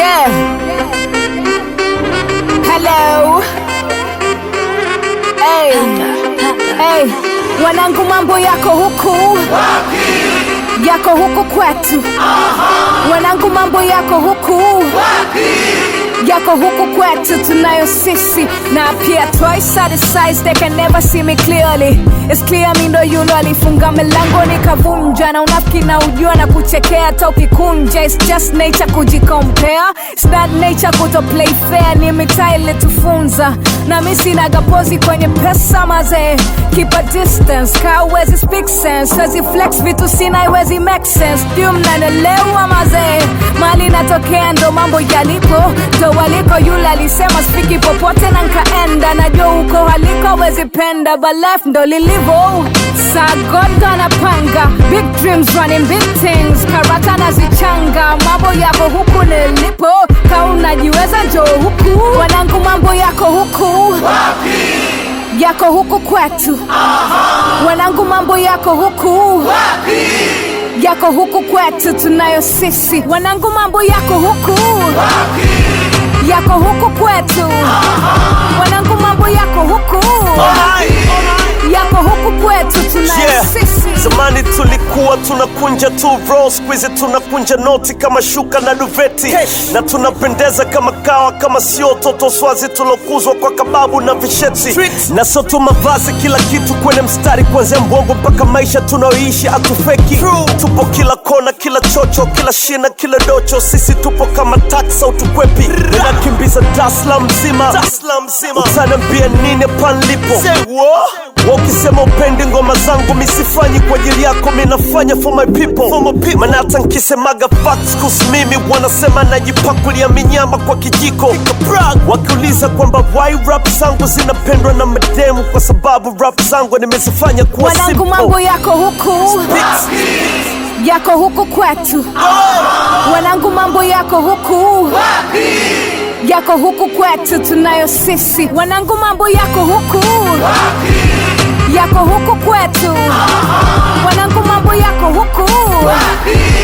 Yeah. Hello. Hey. Hey. Wanangu mambo yako huku yako huku kwetu wanangu mambo yako huku yako huku kwetu tunayo sisi na pia twice at the size they can never see me clearly It's clear mi ndo yulo alifunga milango nikavunja na unafiki na ujua na kuchekea hata ukikunja It's just nature kujikompare It's not nature kuto play fair ni mitaa ilitufunza na mi sinagapozi kwenye pesa mazee keep a distance ka uwezi speak sense wezi flex vitu sina iwezi make sense ndio mnanelewa mazee mali natokea ndo mambo yalipo ndo waliko yule alisema spiki popote na nkaenda najua huko haliko wezi penda but life ndo lilivo sagondo anapanga big dreams running big things karata nazichanga mambo yako huku nilipo ka unajiweza njoo huku wanangu mambo yako huku yako huku kwetu wanangu mambo yako huku yako huku kwetu tunayo sisi wanangu mambo yako huku yako huku kwetu wanangu mambo yako huku yako huku kwetu tunayo Yeah. sisi Zamani tulikuwa tunakunja tu roll, squeeze tunakunja noti kama shuka na duveti na tunapendeza kama kawa, kama sio toto swazi tulokuzwa kwa kababu na visheti na sio tu mavazi, kila kitu kwenye mstari, kuanzia mbongo mpaka maisha tunayoishi atufeki. Tupo kila kona, kila chocho, kila shina, kila docho, sisi tupo kama taksa utukwepi, ninakimbiza Dasla mzima, Dasla mzima, utaniambia nini panlipo wakisema upendi ngoma zangu misifanyi kwa ajili yako minafanya for my people, for my people. Maana hata nkisemaga facts kuhusu mimi wanasema najipakulia minyama kwa kijiko wakiuliza kwamba why rap zangu zinapendwa na mademu kwa sababu rap zangu nimezifanya kuwa wanangu simple. mambo yako huku Beats. yako huku kwetu wanangu mambo yako huku yako huku kwetu tunayo sisi wanangu mambo yako huku yako huku kwetu wanangu mambo yako huku